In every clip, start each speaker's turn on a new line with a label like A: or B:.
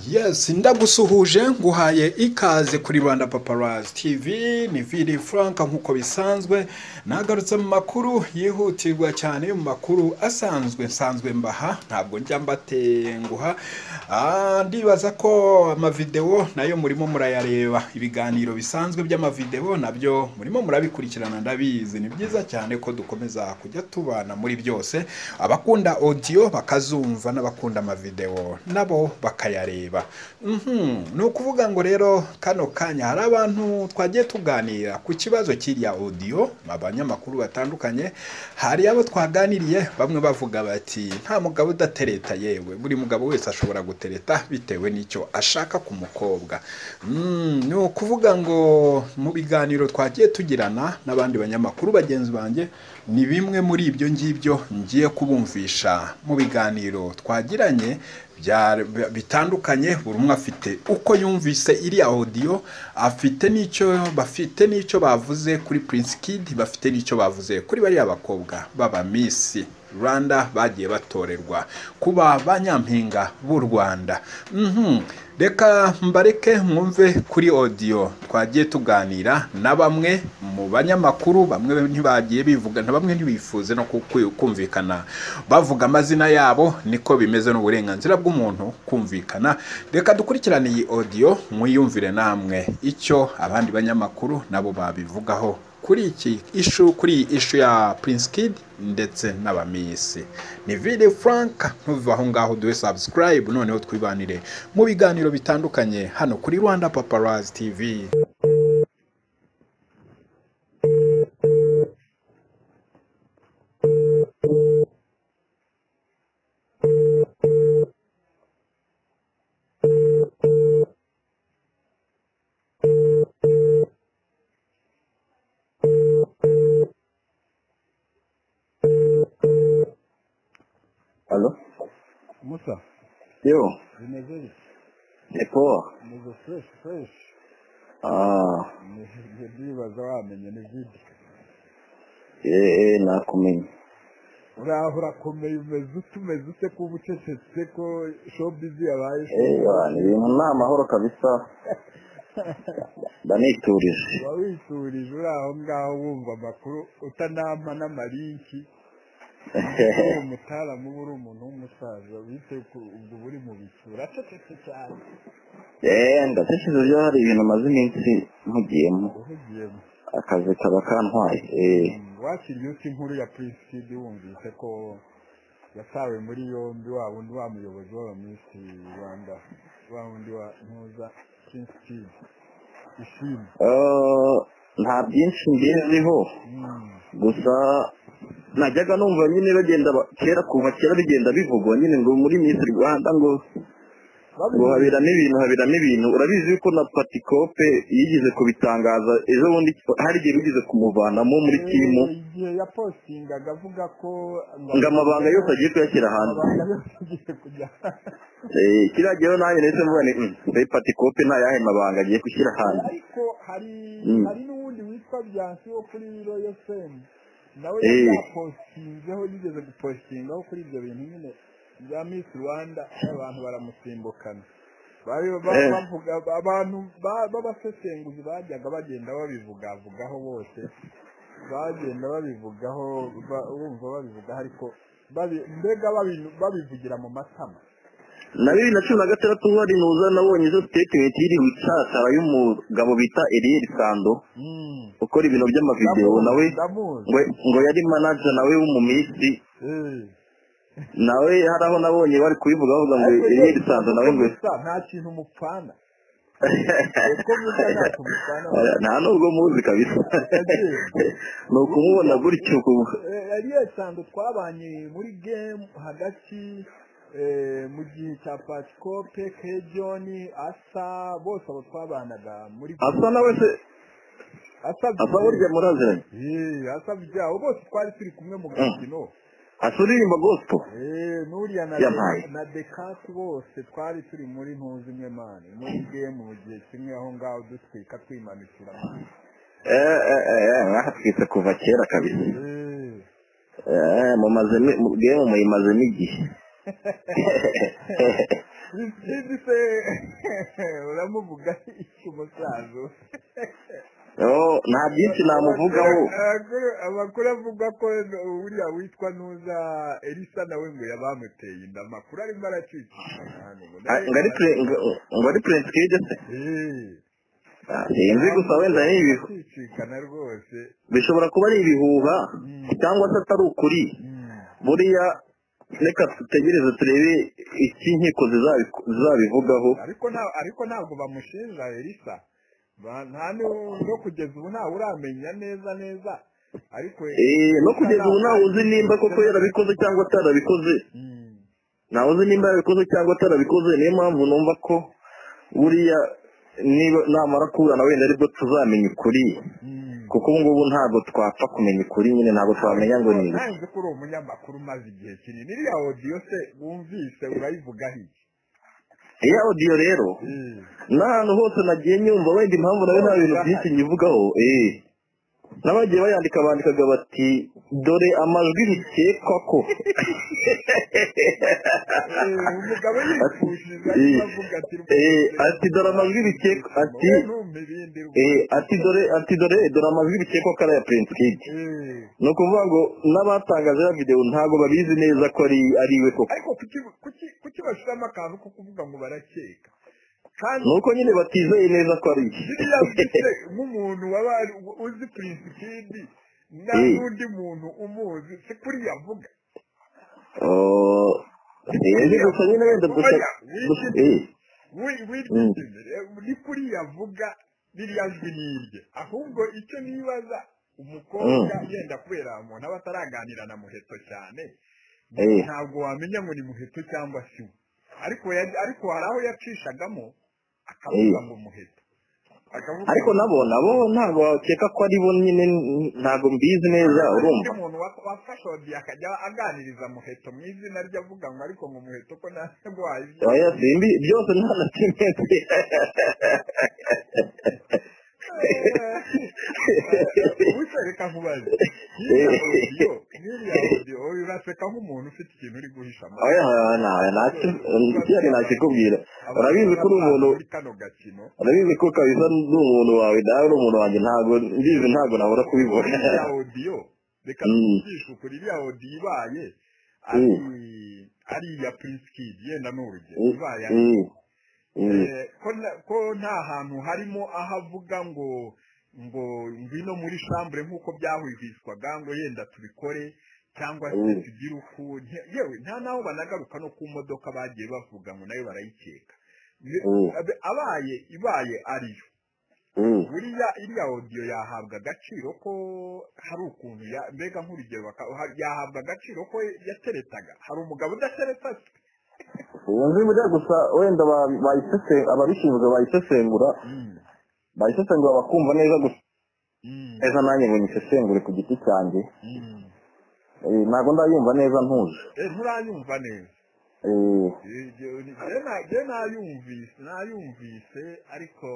A: yesi ndagusuhuje nguhaye ikaze kuri rwanda paparazi tivi ni viri frank nk'uko bisanzwe nagarutse mu makuru yihutirwa cyane mu makuru asanzwe nsanzwe mbaha ntabwo njya mbatenguha Ah, ndibaza ko amavidewo nayo murimo murayareba ibiganiro bisanzwe by'amavidewo nabyo murimo murabikurikirana ndabizi ni byiza cyane ko dukomeza kujya tubana muri byose abakunda audio bakazumva n'abakunda amavidewo nabo bakayareba Mhm, ni ukuvuga ngo rero kano kanya hari abantu twagiye tuganira ku kibazo cy'iriya audio abanyamakuru batandukanye hari abo twaganiriye bamwe bavuga bati nta mugabo udatereta yewe buri mugabo wese ashobora gutereta bitewe n'icyo ashaka ku mukobwa Mm, ni ukuvuga ngo mu biganiro twagiye tugirana n'abandi banyamakuru bagenzi banjye ni bimwe muri ibyo ngibyo ngiye kubumvisha mu biganiro twagiranye bya- bitandukanye buri umwe afite uko yumvise iriya audio afite n'icyo bafite n'icyo bavuze kuri Prince Kid bafite n'icyo bavuze kuri bariya bakobwa baba Miss Rwanda bagiye batorerwa kuba ba nyampinga b'u Rwanda Mhm. reka mbareke mwumve kuri audio twagiye tuganira na bamwe mu banyamakuru bamwe ntibagiye bivuga na bamwe ntibifuze no ku- ku- kumvikana bavuga amazina yabo niko bimeze n'uburenganzira bw'umuntu kumvikana reka dukurikirane iyi audio mwiyumvire namwe icyo abandi banyamakuru nabo babivugaho kuri iki ishu kuri iyi ishu ya Prince Kid ndetse n'abamisi ni Vidi Frank ntuve aho ngaho duhe subscribe noneho twibanire mu biganiro bitandukanye hano kuri Rwanda Paparazzi TV
B: Alo?
C: Musa,
B: Yo,
C: bimezeje?
B: ni poa.
C: Meze fresh fresh.
B: Ah,
C: Nibyo ndibaza wamenye ni vidi.
B: eh, eh, nakumenye.
C: Uraho urakomeye umeze ute umeze ute kuba ucecetse ko showbiz yabaye
B: Eh, ah, ni ibintu ni amahoro kabisa. Ndaniturije.
C: uba witurije uri aho ngaho wumva amakuru utanampa n'amarinki kuko uri umutaramu uba uri umuntu w'umusaza bite ku- ubwo uba uri mu bicu uracecetse cyane
B: eh, ndashishize byo hari ibintu maze iminsi mpugiyemo.
C: uhugiyemo
B: Akazi kaba kantwaye. Eh,
C: wakiriye uti inkuru ya prince kid wumvise ko yatawe muri yombi wa wundi wa muyobozi w'abaminisitiri rwanda wa wundi wa ntuza prince kid ishimwe
B: eh, nta byinshi mbiziho.
C: Mm.
B: Gusa najyaga numva nyine bagenda ba- kera kuva kera bigenda bivugwa nyine ngo muri Miss Rwanda ngo ngo habiramo ibintu habiramo ibintu urabizi yuko na patikope yigeze kubitangaza ejo bundi hari igihe bigeze kumuvanamo muri timu
C: Eh, igihe yapostingaga avuga ko
B: ngo amabanga yose agiye kuyashyira hanze
C: amabanga yose agiye kujya
B: Eh, kiriya gihe rero nanjye nahise mvuga ni "Mm, mbese patikope nta yahe mabanga agiye gushyira hanze
C: ariko hari
B: Mm.
C: hari n'uwundi witwa byansi wo kuri royal fame nawe
B: Eh.
C: yari yapostinzeho yigeze gupostingaho kuri ibyo bintu nyine bya miss rwanda abantu baramusimbukana Bari ba-
B: Eh.
C: bavuga abantu ba- b'abasesenguzi bajyaga bagenda babivugavugaho bose bagenda babivugaho ba- wumva babivugaho ariko babi- mbega babi- babivugira mu matama
B: na bibiri na cumi na gatandatu hari nuza nabonye izo sitetimenti iri wicakara y'umugabo bita Eliel Sando
C: Mm.
B: ukora ibintu by'amavidewo nawe
C: ndamuzi
B: ngo ngo yari manager nawe w'umuminsi
C: Eh.
B: nawe hari aho nabonye bari kubivuga bavuga ngo Eliel Sando nawe ngo
C: gusa nta kintu mupfana uko musa ntacyo mupfana
B: Oya, nta nubwo muzi kabisa
C: Yagiye.
B: ni ukumubona gutyo uku-
C: Eh, yari yasanzwe twabanye muri game hagati eh, mu gihe cya patikope kejoni asa bose abo twabanaga muri
B: asa nawe se
C: asa
B: asa burya muraziranye
C: Eh, asa byabo bose twari turi kumwe mu gakino
B: asa uririmba gospel
C: Eh, nuriya na,
B: Yabaye.
C: na dekasi bose twari turi muri ntuzi imwe mani muri game mu gihe kimwe aho ngaho dutwika twimanukira
B: eh eh eh mwatwitse kuva kera kabisa
C: Eh.
B: eh mumazemo mu- bwe mumuyimazemo igihe
C: bisinzi se uramuvuga iki umusaza
B: Oh, nta byinshi namuvugaho
C: Amakuru- amakuru avuga ko uriya witwa ntuza elisa nawe ngo yabamuteye inda amakuru arimo
B: Ah, ngo ari pre- ngo ngo ari prince kid se
C: aracicikana
B: Ah, sinzi gusa wenda ni ibihu
C: aracicikana rwose
B: bishobora kuba ari ibihuha
C: Mm.
B: cyangwa se atari ukuri
C: Mm.
B: buriya reka dutegereze turebe iki nkiko zizabi- zizabivugaho
C: ariko nta ariko ntabwo bamushinja elisa Ba- nta nu- no kugeza ubu ntawe uramenya neza neza ariko
B: Eh, no kugeza ubu ntawe uzi nimba koko yarabikoze cyangwa atarabikoze
C: Mm.
B: ntawe uzi nimba yarabikoze cyangwa atarabikoze niyo mpamvu numva ko buriya niba namara kuburana wenda aribwo tuzamenya ukuri
C: Mm.
B: kuko ubu ngubu ntabwo twapfa kumenya ukuri nyine ntabwo twamenya ngo ni iki.
C: nzi ko uri umunyamakuru umaze igihe kinini iriya odiyo se wumvise urayivugaho iki
B: iya odiyo rero
C: Mm.
B: n'ahantu hose nagiye nyumva wenda impamvu nawe nta bintu byinshi nyivugaho eh n'abagiye bayandika bandikaga bati dore amajwi bikekwa ko
C: Eh, umugabo yipfushije
B: Eh,
C: arimo avuga ati
B: eh, ati dore amajwi bikeka- ati-
C: Wowe ntumpe ibindi rwose.
B: Eh, ati dore ati dore dore amajwi bikekwa ko ari aya prince kid
C: Eh.
B: ni ukuvuga ngo n'abatangaje ya videwo ntabwo babizi neza ko ari ari we koko
C: ariko kuki kuki- kuki bashyiramo akantu ko kuvuga ngo barakeka kandi
B: ni uko nyine batizeye neza ko ari iki
C: biriya mfite nk'umuntu waba ari- uzi prince kidi na
B: Eh.
C: n'undi muntu umuzi si kuri yavuga
B: Oh, sinzi gusa nyine wenda gusa gusa- eh, Mm.
C: ni kuri yavuga biriya nzi n'irye ahubwo icyo nibaza umukobwa
B: Mm.
C: yenda kubera muntu aba ataraganira na muheto cyane
B: Eh.
C: ntabwo wamenya ngo ni muheto cyangwa si we ariko ya- ariko hari aho yacishagamo akavuga
B: Eh.
C: ngo muheto akavuga
B: ariko nabo nabo ntabwo bakeka ko ari bo nyine n- ntabwo mbizi neza urumva
C: undi muntu wa- wafashe odi akajya aganiriza muheto mu izina rye avuga ngo ariko ngo muheto ko ntabwo wayizi
B: oya simbi byose nta na kimwe nzi.
C: ubuse reka nkubaze nkiriya odiyo nkiriya odiyo uraseka nk'umuntu ufite ikintu uri guhisha amatwi.
B: oya oya oya, nta- nta ki- ikindi nakikubwira urabizi ko uri umuntu
C: muri kano gakino
B: urabizi ko kabisa ndi umuntu wawe nawe uri umuntu wanjye ntabwo mbizi ntabwo nabura kubibona
C: iriya odiyo reka
B: Mm.
C: tujishe ukuri iriya odiyo ibaye ari ari iya prince kid yenda ni urugero
B: Mm,
C: ibaye ari
B: mm, mm.
C: Eh, ko na- ko nta hantu harimo aho avuga ngo ngo ngwino muri shambure nk'uko byahwihwiswaga ngo yenda tubikore cyangwa se
B: Mm.
C: tugire uku nte- yewe nta n'aho banagaruka no ku modoka bagiye bavuga ngo nayo barayikeka Ye-
B: Mm.
C: abe- abaye ibaye ariyo
B: Mm.
C: buriya iriya odiyo yahabwa agaciro ko hari ukuntu ya- mbega nk'urugero baka- ha- yahabwa agaciro ko yateretaga hari umugabo udatereta se
B: ubu nzi buriya gusa wenda ba- bayisese- ababishinzwe bayisesengura
C: Mm,
B: bayisesengura bakumva neza gusa
C: mm,
B: neza nanjye ngo nyisesengure ku giti cyanjye
C: mm.
B: Eh, ntabwo ndayumva neza ntuje
C: Eh, nturayumva neza
B: Eh,
C: njye nayumvise nayumvise ariko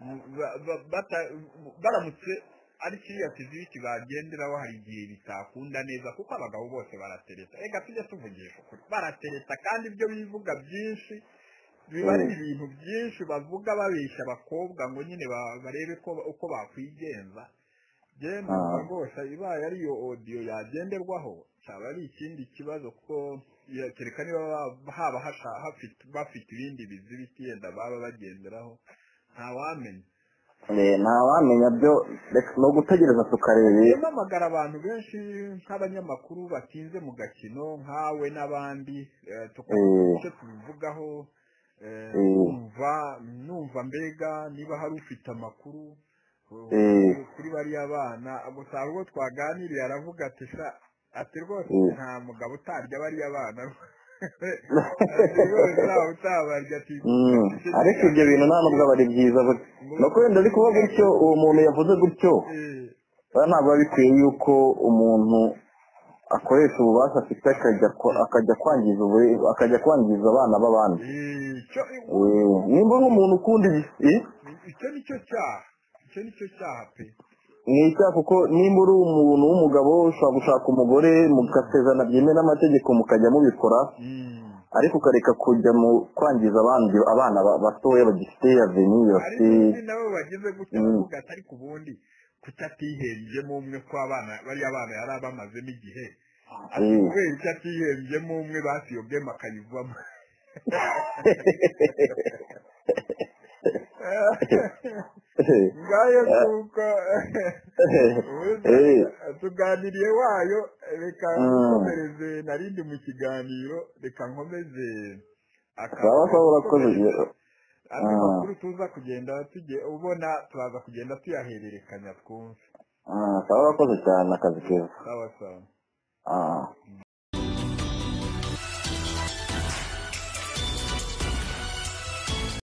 C: mm, ba- ba- bata- baramutse ari kiriya kiziriki bagenderaho hari igihe bitakunda neza kuko abagabo bose baratereta reka tujya tuvugisha ukuri baratereta kandi ibyo bivuga byinshi biba ari
B: Mm.
C: ibintu byinshi bavuga babeshya abakobwa ngo nyine ba- barebe ko uko bakwigenza genda
B: Ah.
C: rwose ibaye ari iyo odiyo yagenderwaho cyaba ari ikindi kibazo kuko kereka niba ba- haba hasha- hafite- bafite ibindi bizibiti yenda baba bagenderaho ntawamenya
B: eh, ntawamenya byo reka ni ugutegereza tukarebe
C: mpamagara abantu benshi nk'abanyamakuru batinze mu gakino nkawe n'abandi eh, tukagira
B: Mm.
C: icyo tubivugaho eh,
B: Mm.
C: numva numva mbega niba hari ufite amakuru eh,
B: Mm.
C: kuri bariya bana gusa hari ubwo twaganiriye aravuga ati "Sha, ati rwose
B: Mm.
C: nta mugabo utarya bariya bana ati rwose ntawe utabarya ati
B: Mm, ariko ibyo bintu nta nubwo aba ari byiza buri nuko wenda ari kuba gutyo uwo muntu yavuze gutyo
C: Eh,
B: baba ntabwo biba bikwiye yuko umuntu akoresha ububasha afite akajya kwa- akajya kwangiza ubure- akajya kwangiza abana b'abandi
C: eh, cyo-
B: Eh, nimba nk'umuntu ukunda ibisi
C: icyo ni cyo cyaha icyo ni cyo cyaha pe
B: ni icyaha kuko nimba uri umuntu w'umugabo ushobora gushaka umugore mugasezerana byemewe n'amategeko mukajya mubikora ariko ukareka kujya mu kwangiza abandi abana ba- batoya bagifite aveni
C: ariko
B: bafite
C: ubundi nabo bagize gutya
B: Mm.
C: bavuga ati ariko ubundi kutatihembyemo umwe ko abana bariya bana yari abamazemo igihe ati
B: Mm.
C: kubera icyo atihembyemo umwe basiyobwemo akayivamo ngayo nuko ubundi
B: Eh.
C: tuganiriye wayo reka
B: Mm.
C: nkomereze narindi mu kiganiro reka nkomeze
B: sawa sawa urakoze
C: andi
B: Ah.
C: makuru tuza kugenda tujye ubona turaza kugenda tuyahererekanya twumve
B: Ah, sawa urakoze cyane akazi keza
C: sawa sawa
B: Ah.